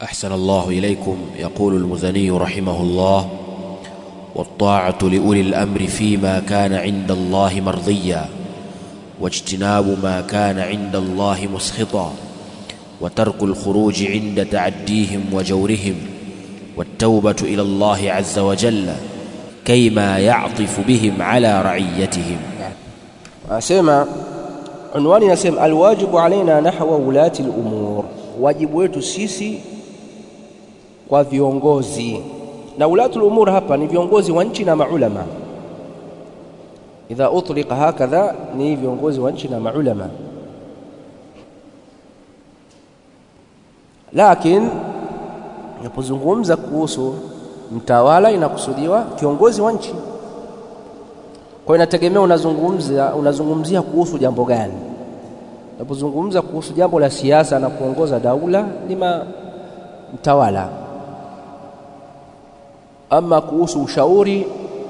أحسن الله إليكم يقول المزني رحمه الله والطاعة لأولي الأمر فيما كان عند الله مرضيا واجتناب ما كان عند الله مسخطا وترك الخروج عند تعديهم وجورهم والتوبة إلى الله عز وجل كيما يعطف بهم على رعيتهم Anasema unwani inasema alwajibu alaina nahwa ulati lumur, wajibu wetu sisi kwa viongozi. Na ulati lumur hapa ni viongozi wa nchi na maulama. Idha utlika hakadha, ni viongozi wa nchi na maulama. Lakin inapozungumza kuhusu mtawala inakusudiwa kiongozi wa nchi. Kwa hiyo inategemea unazungumzia unazungumzia kuhusu jambo gani. Unapozungumza kuhusu jambo la siasa na kuongoza daula ni mtawala, ama kuhusu ushauri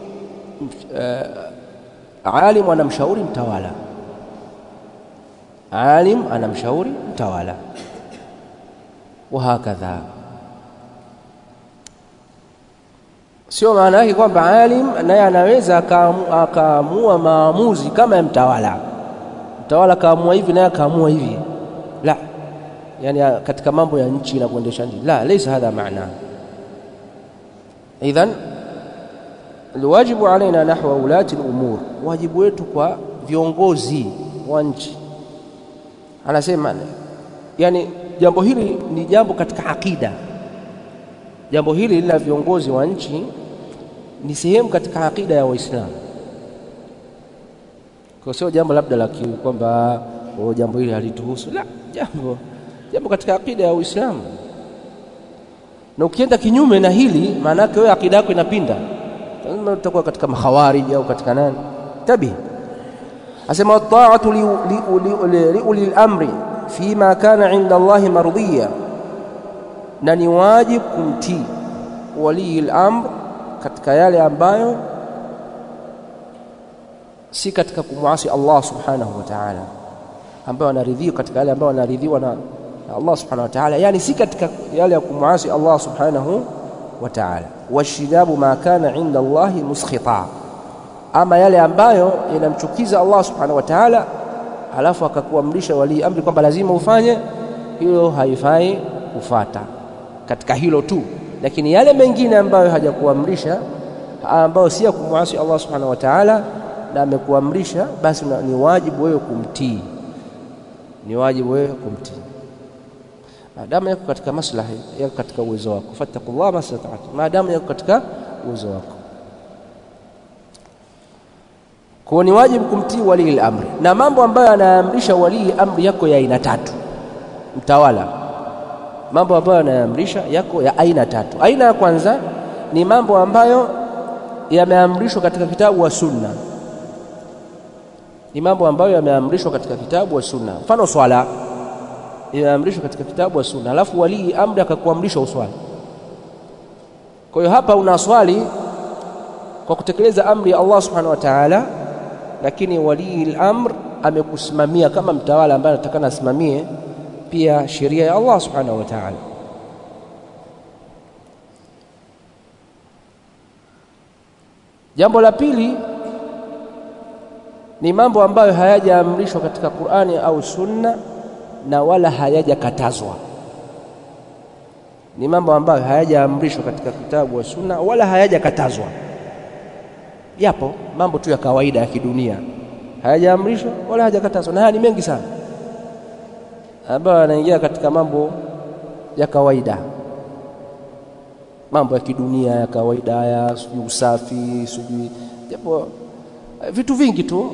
uh, alim anamshauri mtawala, alim anamshauri mtawala, wahakadha. Sio maana yake kwamba alim naye anaweza akaamua maamuzi kama ya mtawala. Mtawala akaamua hivi naye akaamua hivi, la, yani katika mambo ya nchi na kuendesha nchi, la, laysa hadha maana. Idhan alwajibu alaina nahwa ulati lumur, wajibu wetu kwa viongozi wa nchi. Anasema yani jambo hili ni jambo katika akida jambo hili la viongozi wa nchi ni sehemu katika akida ya Waislamu, kwa sio jambo labda la kwamba jambo hili halituhusu, la, jambo jambo katika akida ya Uislamu. Na ukienda kinyume na hili, maana yake wewe akida yako inapinda, lazima utakuwa katika makhawariji au katika nani. Tabi asema taatu liuli lamri fima kana inda Allahi mardhiya na ni wajibu kumtii walii al-amr katika yale ambayo si katika kumwasi Allah subhanahu wa ta'ala, ambayo anaridhiwa katika yale ambayo anaridhiwa na Allah subhanahu wa ta'ala, yani si katika yale ya kumwasi Allah subhanahu wa ta'ala. Washinabu ma kana inda Allahi muskhita, ama yale ambayo yanamchukiza Allah subhanahu wa ta'ala, alafu akakuamrisha walii amri kwamba lazima ufanye hilo, haifai kufata katika hilo tu, lakini yale mengine ambayo hajakuamrisha ambayo si ya kumwasi Allah subhanahu wa ta'ala na amekuamrisha, basi ni wajibu wewe kumtii, ni wajibu wewe kumtii maadamu yako katika maslahi yako katika uwezo wako, fattaqullah mastata'tum, maadamu yako katika uwezo wako. Kwa ni wajibu kumtii walii amri, na mambo ambayo anaamrisha walii amri yako ya aina tatu, mtawala mambo ambayo yanaamrisha yako ya aina tatu. Aina ya kwanza ni mambo ambayo yameamrishwa katika kitabu wa sunna, ni mambo ambayo yameamrishwa katika kitabu wa sunna. Mfano, swala imeamrishwa katika kitabu wa sunna, alafu walii amri akakuamrisha uswali. Kwa hiyo hapa una swali kwa kutekeleza amri ya Allah subhanahu wa ta'ala, lakini walii al-amr amekusimamia kama mtawala ambaye anatakana asimamie pia sheria ya Allah subhanahu wa ta'ala. Jambo la pili ni mambo ambayo hayajaamrishwa katika Qur'ani au Sunna na wala hayajakatazwa. Ni mambo ambayo hayajaamrishwa katika kitabu wa Sunna wala hayajakatazwa, yapo mambo tu ya kawaida ya kidunia, hayajaamrishwa wala hayajakatazwa, na haya ni mengi sana ambayo yanaingia katika mambo ya kawaida, mambo ya kidunia ya kawaida ya sijui usafi, sijui japo vitu vingi tu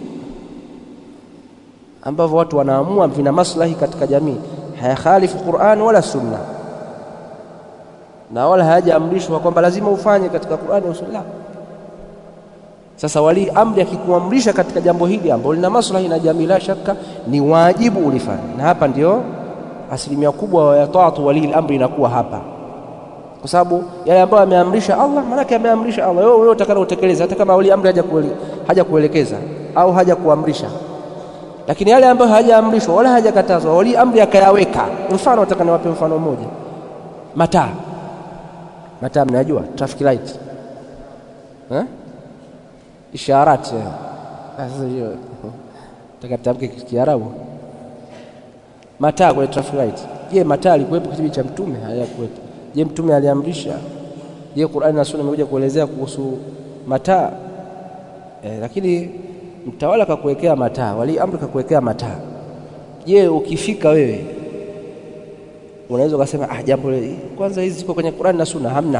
ambavyo watu wanaamua vina maslahi katika jamii, hayakhalifu Qur'an wala Sunna, na wala hayajaamrishwa kwamba lazima ufanye katika Qur'an au Sunna. Sasa walii amri akikuamrisha katika jambo hili ambalo lina maslahi na jamii, la shaka ni wajibu ulifanye, na hapa ndio asilimia kubwa ya taatu walii amri inakuwa hapa, kwa sababu yale ambayo ameamrisha Allah, maanake ameamrisha Allah, wewe wewe utakana utekeleza, hata kama walii amri haja kuelekeza au haja kuamrisha. lakini yale ambayo hayajaamrishwa wala hayajakatazwa, wali amri akayaweka. Mfano nataka niwape mfano mmoja. mataa mataa mnajua traffic light eh? isharati eh. sasa hiyo taka tamke kiarabu mataa kwenye traffic light je mataa alikuwepo kipindi cha mtume hayakuwepo je mtume aliamrisha je Qur'ani na Sunna imekuja kuelezea kuhusu mataa eh, lakini mtawala kakuwekea mataa wali amri kakuwekea mataa je ukifika wewe unaweza ukasema ah jambo kwanza hizi ziko kwenye Qur'ani na Sunna hamna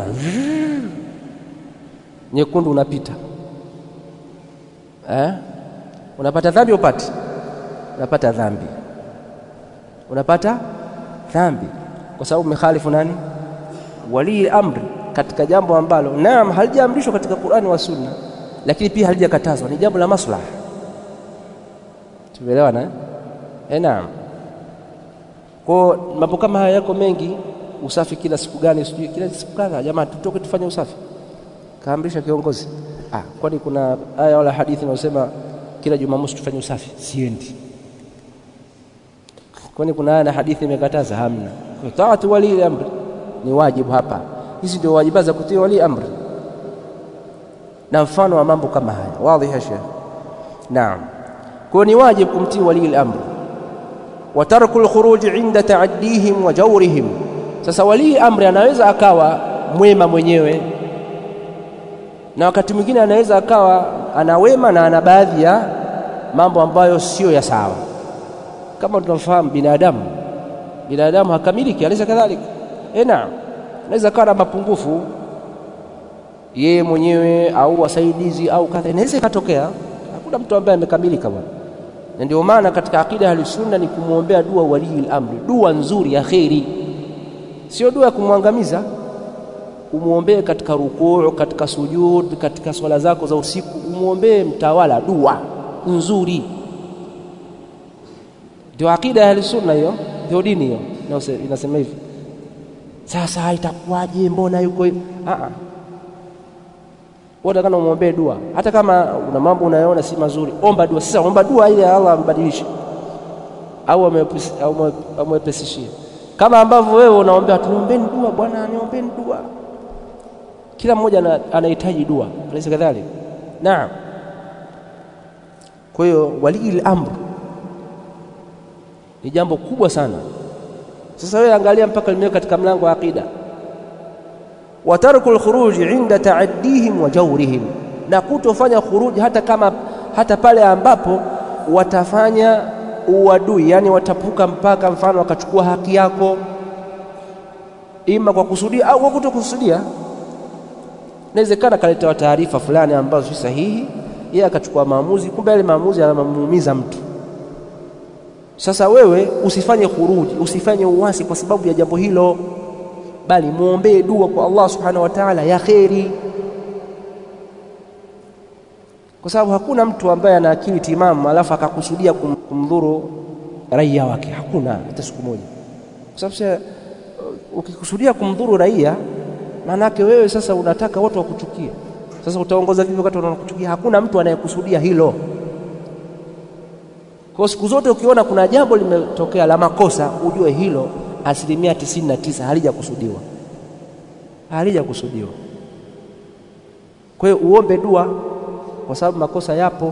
nyekundu unapita eh? unapata dhambi upati unapata dhambi unapata dhambi kwa sababu umekhalifu nani wali amri katika jambo ambalo naam halijaamrishwa katika Qur'ani wa Sunna lakini pia halijakatazwa ni jambo la maslaha tumeelewana eh? eh naam kwa mambo kama haya yako mengi usafi kila siku gani sijui kila siku kadha jamaa tutoke tufanye usafi kaamrisha kiongozi ah kwani kuna aya wala hadithi inayosema kila jumamosi tufanye usafi siendi kwani kuna aya na hadithi imekataza hamna taatu wali amri ni wajibu hapa hizi ndio wajibu za kutii wali amri na mfano wa mambo kama haya wazi ya sheikh naam kwa ni wajibu kumtii wali amri wa tarku alkhuruj inda ta'addihim wa jawrihim sasa wali amri anaweza akawa mwema mwenyewe na wakati mwingine anaweza akawa ana wema na ana baadhi ya mambo ambayo sio ya sawa kama tunafahamu binadamu binadamu hakamiliki alisa kadhalika eh naam anaweza kawa na mapungufu yeye mwenyewe au wasaidizi au kadha inaweza ikatokea hakuna mtu ambaye amekamilika bwana na ndio maana katika akida ya sunna ni kumwombea dua walii amri dua nzuri ya kheri sio dua ya kumwangamiza umwombee katika rukuu katika sujud katika swala zako za usiku umwombee mtawala dua nzuri ndio akida ya sunna hiyo ndio dini hiyo inasema hivi sasa itakuwaje mbona yuko hivi a a wewe kana umwombee dua hata kama una mambo unayoona si mazuri omba dua sasa omba dua ili Allah ambadilishe au amwepesishie kama ambavyo wewe unaombea tuniombeni dua bwana niombeni dua kila mmoja anahitaji dua alaysa kadhalik naam kwa hiyo walii amr ni jambo kubwa sana sasa wewe angalia mpaka limeweka katika mlango wa aqida wa tarku alkhuruj inda ta'addihim wa jawrihim na kutofanya khuruj hata kama hata pale ambapo watafanya uadui yani watapuka mpaka mfano wakachukua haki yako ima kwa kusudia au kwa kutokusudia inawezekana kaletewa taarifa fulani ambazo si sahihi yeye akachukua maamuzi kumbe yale maamuzi yanamuumiza mtu sasa wewe usifanye khuruji usifanye uasi kwa sababu ya jambo hilo bali muombee dua kwa Allah subhanahu wa ta'ala ya kheri kwa sababu hakuna mtu ambaye ana akili timamu alafu akakusudia kum, kumdhuru raia wake hakuna hata siku moja kwa sababu ukikusudia kumdhuru raia maanake wewe sasa unataka watu wakuchukie sasa utaongoza vipi wakati wanakuchukia hakuna mtu anayekusudia hilo kwa siku zote ukiona kuna jambo limetokea la makosa ujue hilo asilimia tisini na tisa halijakusudiwa halijakusudiwa kwa hiyo uombe dua kwa sababu makosa yapo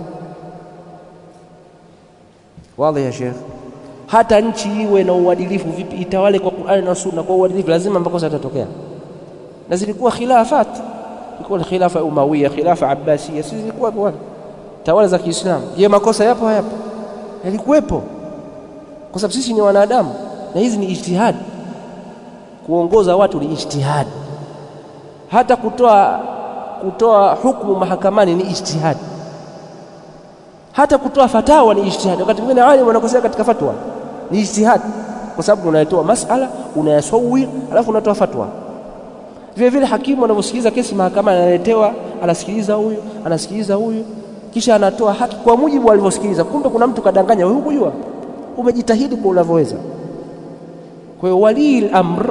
wazi ya Sheikh hata nchi iwe na uadilifu vipi itawale kwa Qur'ani na Sunna kwa uadilifu lazima makosa yatatokea na zilikuwa khilafat ilikuwa khilafa umawiya khilafa abbasiya si zilikuwa bwana tawala za Kiislamu je makosa yapo hayapo yalikuwepo kwa sababu sisi ni wanadamu na hizi ni ijtihad kuongoza watu ni ijtihad hata kutoa kutoa hukumu mahakamani ni ijtihad hata kutoa fatawa ni ijtihad wakati mwingine alim wanakosea katika fatwa ni ijtihad kwa sababu unayetoa masala unayasawi alafu unatoa fatwa vile vile hakimu anaposikiliza kesi mahakamani analetewa anasikiliza huyu anasikiliza huyu kisha anatoa haki kwa mujibu alivyosikiliza kumbe kuna mtu kadanganya wewe hukujua umejitahidi kwa unavyoweza kwa hiyo walii amr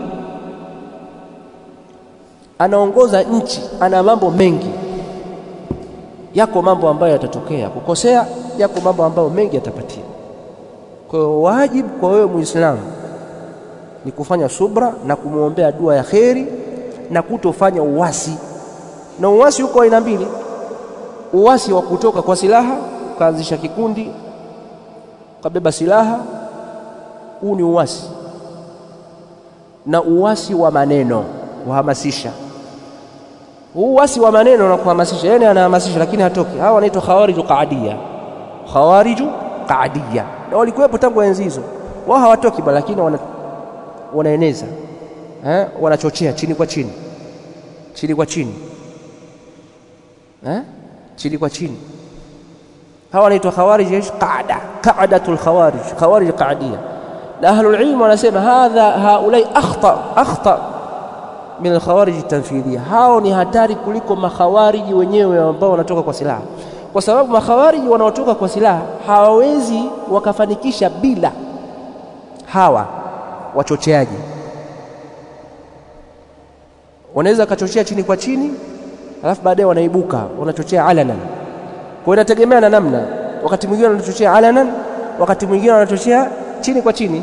anaongoza nchi ana mambo mengi yako mambo ambayo yatatokea kukosea yako mambo ambayo mengi yatapatia kwa hiyo wajibu kwa wewe muislamu ni kufanya subra na kumwombea dua ya kheri na kutofanya uwasi. Na uwasi huko aina mbili, uwasi wa kutoka kwa silaha, ukaanzisha kikundi, ukabeba silaha, huu ni uwasi, na uwasi wa maneno, kuhamasisha. Huu uwasi wa maneno na kuhamasisha, yani anahamasisha lakini hatoki. Hawa wanaitwa khawariju qaadia, khawariju qaadia, na walikuwepo tangu enzi hizo. Wao hawatoki bali, lakini wana, wanaeneza eh, wanachochea chini kwa chini, chini kwa chini eh, chini kwa chini. Hawa wanaitwa khawarij qaada, qaadatul khawarij, khawarij qaadia. Na ahlul ilm wanasema hadha haulai akhtar akhtar min alkhawarij tanfidhia, hao ni hatari kuliko makhawariji wenyewe ambao wanatoka kwa silaha, kwa sababu makhawariji wanaotoka kwa silaha hawawezi wakafanikisha bila hawa wachocheaji. Wanaweza wakachochea chini kwa chini, alafu baadaye wanaibuka wanachochea alanan. Kwa hiyo inategemea na namna, wakati mwingine wanachochea alanan, wakati mwingine wanachochea chini kwa chini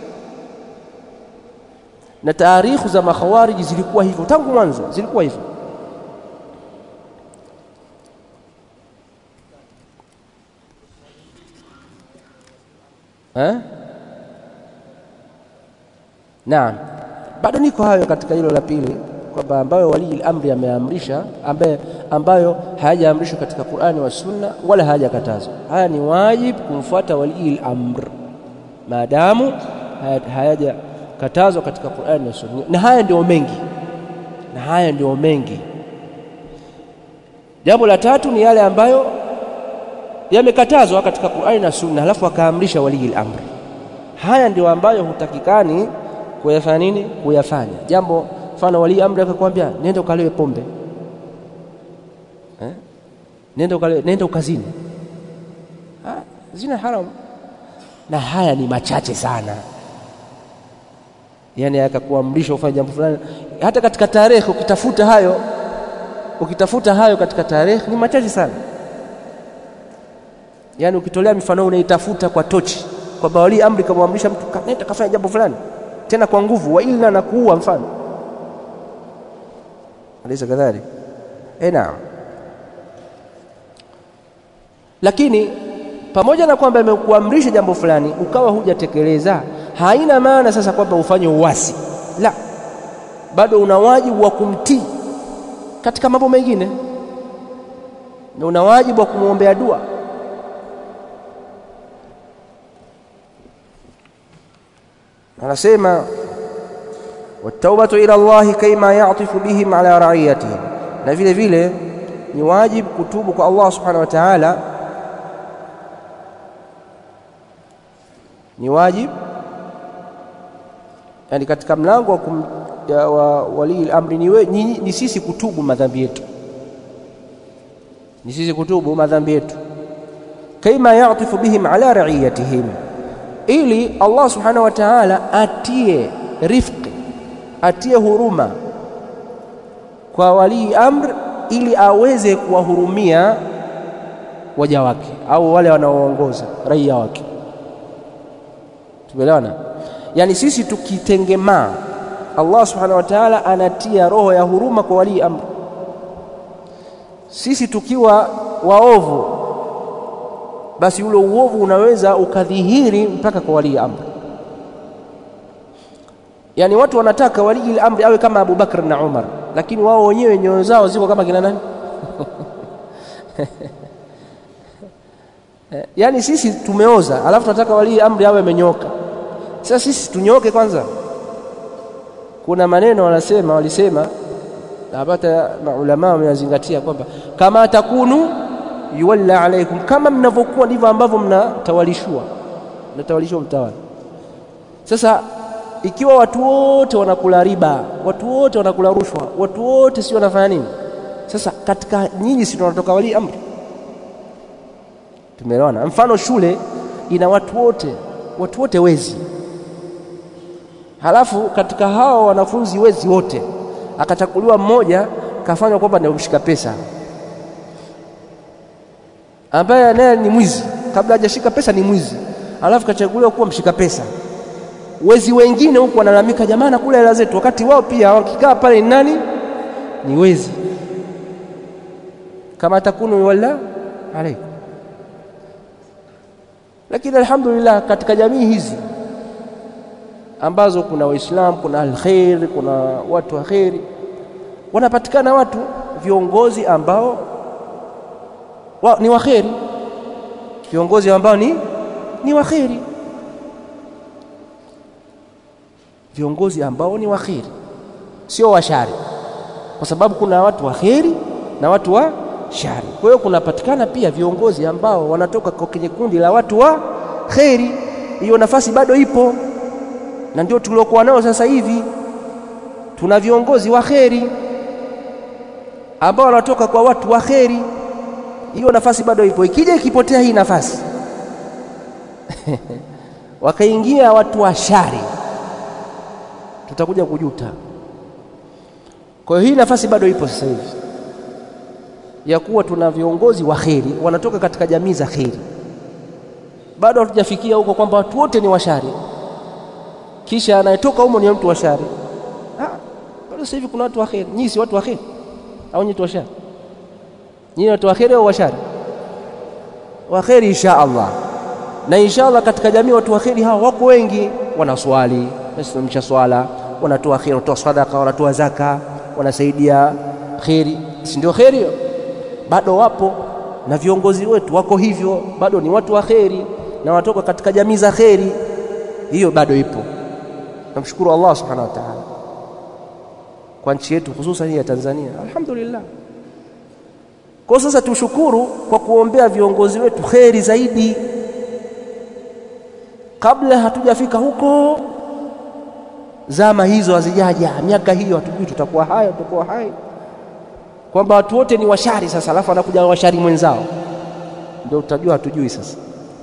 na taarikhu za makhawariji zilikuwa hivyo tangu mwanzo, zilikuwa hivyo. Eh? Naam, bado niko hayo katika hilo la pili, kwamba ambayo walii amri ameamrisha, ambaye ambayo hayajaamrishwa katika Qur'ani wa Sunna wala hayajakatazwa. Haya ni wajib kumfuata walii amr maadamu hayaja katazwa katika Qur'ani na Sunna, na haya ndio mengi, na haya ndio mengi. Jambo la tatu ni yale ambayo yamekatazwa katika Qur'ani na Sunna, halafu akaamrisha walii amri. Haya ndio ambayo hutakikani kuyafanya nini? Kuyafanya jambo. Mfano, walii amri akakwambia nenda ukalewe pombe eh? nenda ukalewe, nenda ukazini. Ha, zina haram, na haya ni machache sana yani akakuamrisha ufanye jambo fulani. Hata katika tarehe ukitafuta hayo, ukitafuta hayo katika tarehe ni machache sana. Yani ukitolea mifano unaitafuta kwa tochi, kwamba walii amri kamwamrisha mtu nenda kafanya jambo fulani, tena kwa nguvu, wa ila na kuua mfano, alaysa kadhalik? Eh, naam. Lakini pamoja na kwamba amekuamrisha jambo fulani ukawa hujatekeleza haina maana sasa kwamba ufanye uasi, la, bado una wajibu wa kumtii katika mambo mengine, na una wajibu wa kumwombea dua. Anasema wataubatu ila Allahi kaima yatifu bihim ala raiyatihim, na vile vile ni wajibu kutubu kwa Allah subhanahu wa ta'ala, ni wajibu yani katika mlango wa, wa walii amri ni, we, ni, ni sisi kutubu madhambi yetu, ni sisi kutubu madhambi yetu, kaima yatifu bihim ala raiyatihim, ili Allah subhanahu wa ta'ala atie rifqi, atie huruma kwa walii amr, ili aweze kuwahurumia waja wake au wale wanaoongoza raia wake. Tumeelewana? Yaani sisi tukitengemaa, Allah subhanahu wa ta'ala anatia roho ya huruma kwa walii amri. Sisi tukiwa waovu, basi ule uovu unaweza ukadhihiri mpaka kwa walii amri. Yaani watu wanataka walii amri awe kama Abu Bakr na Umar, lakini wao wenyewe nyoyo zao ziko kama kina nani? Yaani sisi tumeoza, alafu tunataka walii amri awe amenyoka. Sasa sisi tunyoke kwanza. Kuna maneno wanasema, walisema na hapata maulama wameyazingatia kwamba kama takunu yuwalla alaikum, kama mnavyokuwa ndivyo ambavyo mnatawalishwa, mnatawalishwa mtawala. Sasa ikiwa watu wote wanakula riba, watu wote wanakula rushwa, watu wote si wanafanya nini? Sasa katika nyinyi si tunatoka walii amri? Tumeelewana? Mfano shule ina watu wote, watu wote wezi halafu katika hao wanafunzi wezi wote akachakuliwa mmoja kafanywa kwamba ndio mshika pesa, ambaye naye ni mwizi, kabla hajashika pesa ni mwizi, halafu kachaguliwa kuwa mshika pesa. wezi wengine huku wanalalamika, jamaa nakula hela zetu, wakati wao pia wakikaa pale ni nani? Ni wezi. kama takunu wala alaikum. Lakini alhamdulillah, katika jamii hizi ambazo kuna Waislamu, kuna alkhairi, kuna watu wa kheri, wanapatikana watu viongozi ambao wa, ni waheri, viongozi ambao ni, ni waheri, viongozi ambao ni waheri, sio washari, kwa sababu kuna watu waheri na watu wa shari. Kwa hiyo kunapatikana pia viongozi ambao wanatoka kwenye kundi la watu wa kheri. Hiyo nafasi bado ipo, na ndio tuliokuwa nao sasa hivi. Tuna viongozi wa kheri ambao wanatoka kwa watu wa kheri. Hiyo nafasi bado ipo. Ikija ikipotea hii nafasi wakaingia watu wa shari, tutakuja kujuta. Kwa hiyo hii nafasi bado ipo sasa hivi ya kuwa tuna viongozi wa kheri wanatoka katika jamii za kheri. Bado hatujafikia huko kwamba watu wote ni washari, kisha anayetoka humo ni mtu wa shari. Ah, bado sasa hivi kuna watu wa kheri. Nyinyi si watu wa kheri au nyinyi watu wa shari? Nyinyi watu wa kheri au washari? Wa kheri insha Allah, na insha Allah katika jamii watu wa kheri hawa wako wengi, wanaswali, wanasimamisha swala, wanatoa kheri, wanatoa sadaka, wanatoa zaka, wanasaidia kheri, si ndio kheri hiyo? bado wapo na viongozi wetu wako hivyo, bado ni watu wa kheri na watoka katika jamii za kheri. Hiyo bado ipo. Namshukuru Allah subhanahu wa ta'ala kwa nchi yetu hususan hii ya Tanzania, alhamdulillah. Kwa sasa tushukuru kwa kuombea viongozi wetu kheri zaidi, kabla hatujafika huko. Zama hizo hazijaja, miaka hiyo hatujui tutakuwa hai, tutakuwa hai kwamba watu wote ni washari sasa, alafu anakuja washari mwenzao, ndio utajua hatujui sasa.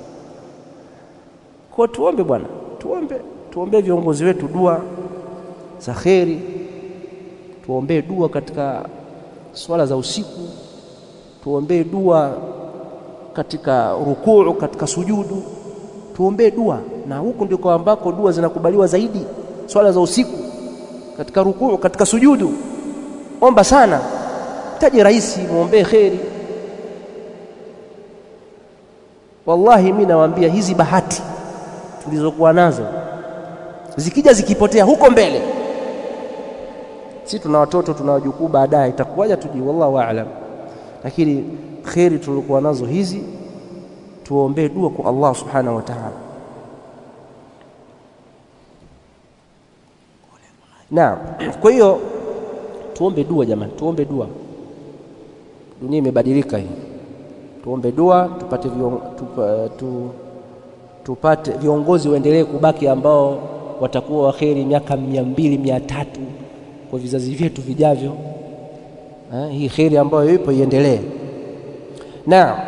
Kwa tuombe bwana, tuombe, tuombee viongozi wetu dua za kheri, tuombee dua katika swala za usiku, tuombee dua katika rukuu, katika sujudu, tuombee dua, na huku ndiko ambako dua zinakubaliwa zaidi, swala za usiku, katika rukuu, katika sujudu. Omba sana taje rais, mwombee kheri. Wallahi mimi nawaambia hizi bahati tulizokuwa nazo zikija zikipotea huko mbele, si tuna watoto tuna wajukuu, baadaye itakuwaje tujui, wallahu aalam. Lakini kheri tulizokuwa nazo hizi tuombee dua kwa Allah subhanahu wa ta'ala. Naam, kwa hiyo tuombe dua jamani, tuombe dua. Dunia imebadilika hii, tuombe dua tupate, vion, tupa, tu, tupate viongozi waendelee kubaki ambao watakuwa waheri miaka mia mbili mia tatu kwa vizazi vyetu vijavyo. Ha, hii kheri ambayo ipo iendelee. Na